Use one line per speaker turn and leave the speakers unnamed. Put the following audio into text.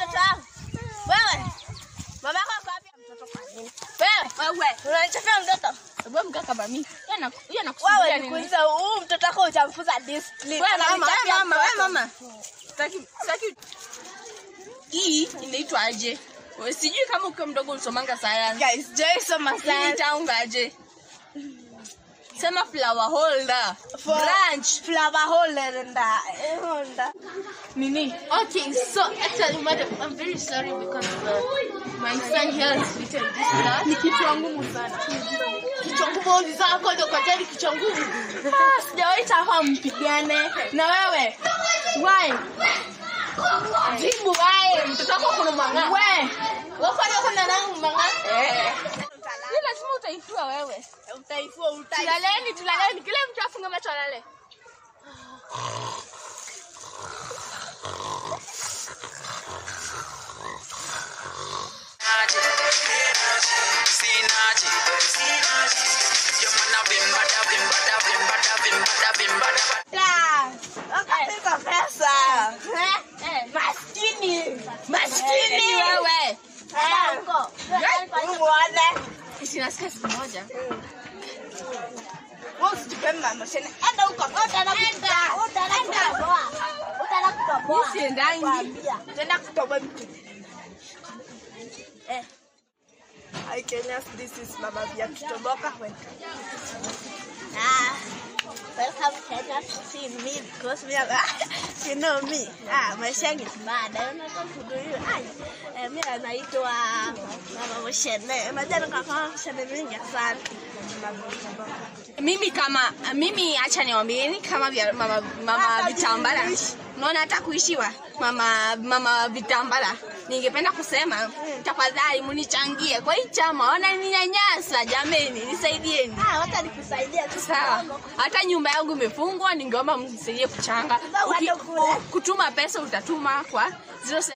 mtoto wangu. Wewe. Mama yako ako wapi mtoto kwa nini? Wewe. Wewe. Unanichafia mtoto.
Wewe mkaa kama mimi. Yeye ana- yeye
Wewe
anakusumbua nini?
nikuuliza huu mtoto wako utamfunza discipline.
Wewe mama, wewe
Unanichafia
mama, wewe
mtoto.
mama. Sitaki sitaki. Hii inaitwa aje? Wewe sijui kama ukiwa mdogo ulisomanga sayansi.
Guys, Joy soma
Hii
science.
itaungaje? Sema flower holder.
For-
Branch.
Flower holder nda. eh, holder.
Nini?
Okay, so actually, madam, I'm very sorry because uh, my son here is written this blood.
Ni kichwa ngumu sana.
Kichwa ngumu zako ndio kwa jali kichwa ngumu.
Ah, Sijawahi taka mpigane. Na wewe? Why? Jibu why? Mtoto wako kuna mang'aa.
We, wafanya kuna nangu manga.
Eh. Hii lazima utaifua wewe.
Utaifua utaifua.
Tulaleni, tulaleni. Kila mtu afunge macho alale.
Sinachi, sinachi. Your man a bim bada bim bada bim bada bim bada bim bada.
Wakapika pesa. Maskini. Maskini.
Wewe.
Muone.
Sinasikia siku moja.
Wewe usijipe mamosheni. Enda huko. Utaenda kutoboa. Utaenda kutoboa. Utaenda kutoboa.
Mimi siendangi.
Kwambia. Utaenda kutoboa mtu. Eh. Hi Kenyans, this is Mama Via Tutoboka. Welcome. Ah, welcome Kenya to see me because me, ah, you know me. Ah, my shang is bad. I don't know what to do. You. Ah, eh, mi anaitwa Mama Moshene. Unajua nikakaa Moshene mingi sana. Mama Tutoboka.
Mimi kama mimi acha niwaambieni kama vya mama mama
Hata
vitambala.
kuishi.
Unaona hata kuishiwa mama mama vitambala. Ningependa kusema tafadhali munichangie kwa hii chama. Ona ninyanyasa jameni, nisaidieni.
Ah, wacha nikusaidia tu.
Sawa.
kidogo.
Hata nyumba yangu imefungwa, ningeomba mnisaidie kuchanga.
Sasa
Uki,
uende kule.
kutuma pesa utatuma kwa 07